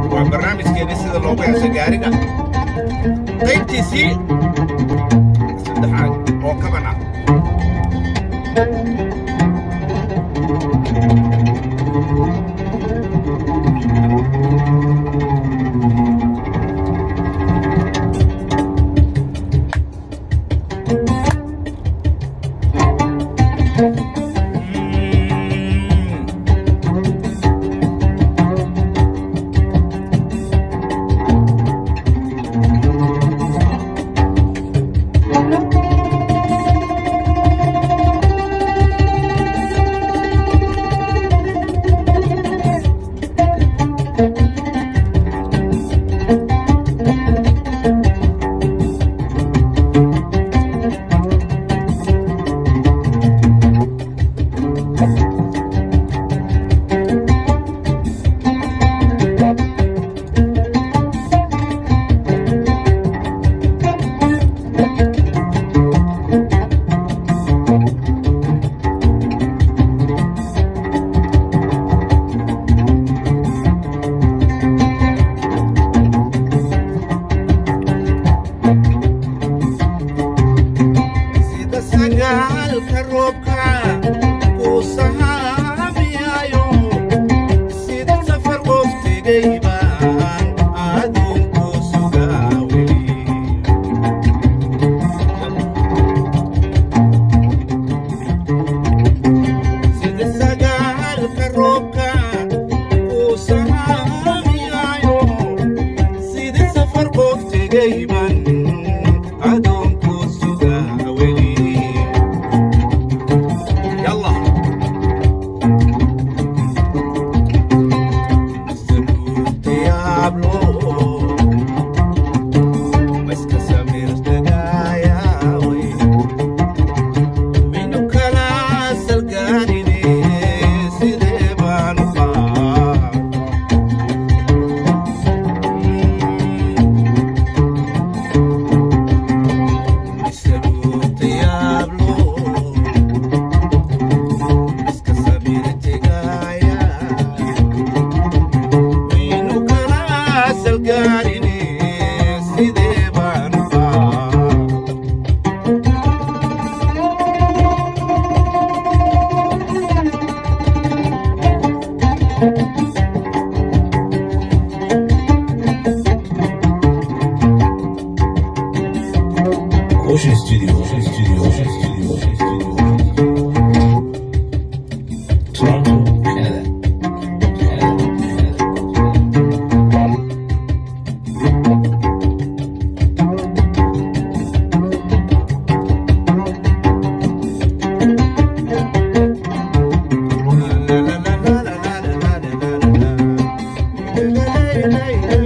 waa barnaamijkeedii sida loogu heesa gaariga qaybtiisii saddexaad oo kaban ah sida sagaalka roobka kuu sahaamiyaayo sida safar qof tegay baan aduunku sugaa weli sida sagaalka roobka kuu sahaamiyaayo sida safar qof tegay baan aduunku sugaa weli يلا سلوت يابلو مسك سمير تقايا وي منو كلاس القانيني سيدي بانقا سلوت يابلو iska sabirtegaya waynu kala salgaarine sidee baan qaa Ocean Studio, Ocean Studio, Ocean Studio, Ocean Studio. Toronto, Canada. Canada, Canada. la la la la la la la la la la la